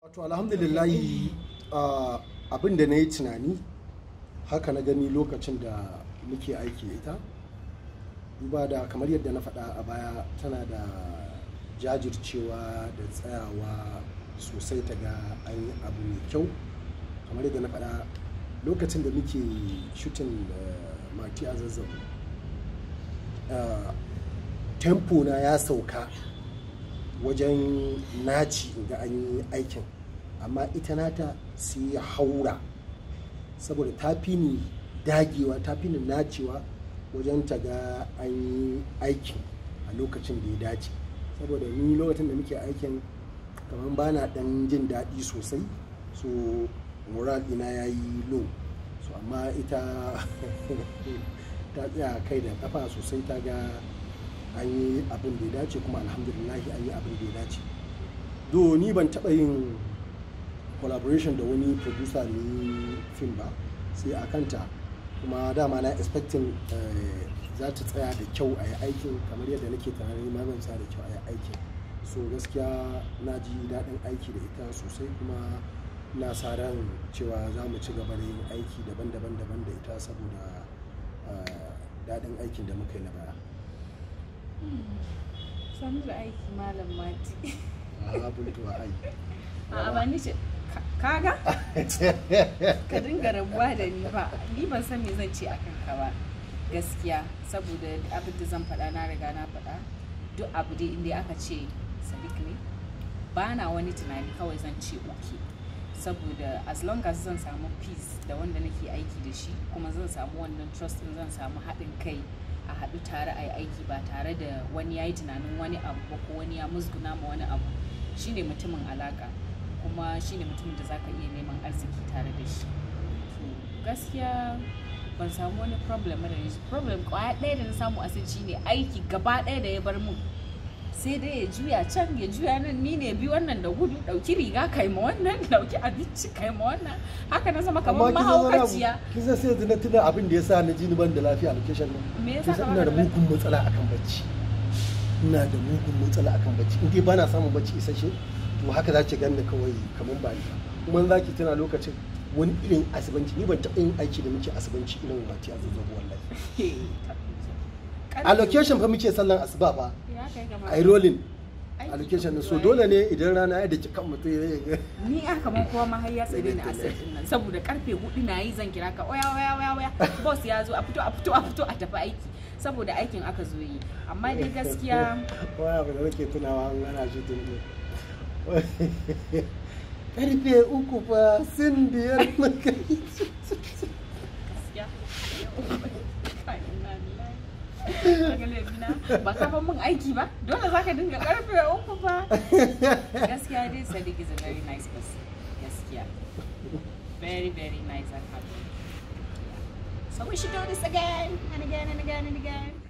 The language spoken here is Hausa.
wato alhamdulillahi ah, abin da na yi tunani haka na gani lokacin da muke aiki da ita duba da kamar yadda na faɗa a baya tana da jajircewa da tsayawa sosai ta ga an yi abu mai kyau kamar yadda na faɗa lokacin da muke shutin mati a zazzau tempo na ya sauka wajen naci ga an yi aikin amma ita nata sai ya haura saboda ta fi ni dagewa ta fi ni nacewa wajen ta ga an yi aikin a lokacin da ya dace saboda ni lokacin da muke aikin kamar ba na dan jin daɗi sosai so moral ina ya yi low so amma ita ta tsaya kai da kafa sosai ta ga an yi abin da ya dace kuma alhamdulillahi an yi abin da ya dace do ni ban taɓa yin collaboration da wani producer ne fim ba sai a kanta kuma dama na expecting eh, za ta tsaya da kyau a yi aikin kamar yadda nake tunanin ma zan tsaya da kyau a yi aikin so gaskiya na ji daɗin aiki da ita sosai kuma na sa ran cewa za mu ci gaba da yin aiki daban-daban daban da ita saboda eh, daɗin aikin da muka yi na baya Sanu da aiki malam mati. a buntuwa ai A ba ni ce kaga ka dinga rabuwa da ni ba ni ban san me zan ce akan ka ba gaskiya saboda abin da zan faɗa na riga na faɗa duk abu dai inda aka ce sadiq ne ba na wani tunani kawai zan ce oke saboda as long as zan samu peace da wanda nake aiki da shi kuma zan samu wannan trust din zan samu haɗin kai a haɗu tare a yi aiki ba tare da wani ya yi tunanin wani abu ba ko wani ya musguna ma wani abu shine mutumin alaka kuma shine mutumin da zaka iya neman arziki tare da shi to gaskiya ban samu wani problem da shi problem kwaya ɗaya da na samu a shi ne aiki gaba ɗaya da ya bar mun sai dai ya juya can ya juya nan ni ne bi wannan da gudu ɗauki riga kai ma wannan ɗauki abinci kai ma wannan haka na zama kamar mahaukaciya kisa sai yanzu na tuna abin da ya sa na ji ni ban da lafiya a location nan me yasa kisa ka ina da baka da mugun matsala akan bacci ina da mugun matsala akan bacci in dai bana samun bacci isasshe to haka za ki ganni kawai kamar ba ni ba kuma za ki tuna lokacin wani irin asibanci ni ban taɓa yin aiki da muke asibanci irin wati a zazzabu wallahi a location fa muke sallan asuba fa Ya kai gaba. a yi rolling Aiki a location din so kuma dole ne idan rana ya daki kan mutum ya ga ni a kaman kowa ma har ya tsare ni a din nan saboda karfe hudu na yi zan kira ka oya oya oya oya boss ya zo a fito a fito a fito a tafi aiki saboda aikin aka zo yi amma dai gaskiya waya ba da nake tunawa an gana shi tun ne karfe uku fa sun biyar na kai gaskiya Kai, inna lillahi. Kaga laifina, ba ka fa mun aiki ba dole zaka dinga karfe uku fa gaskiya dai Sadiq is a very nice person gaskiya very very nice and happy so we should do this again and again and again and again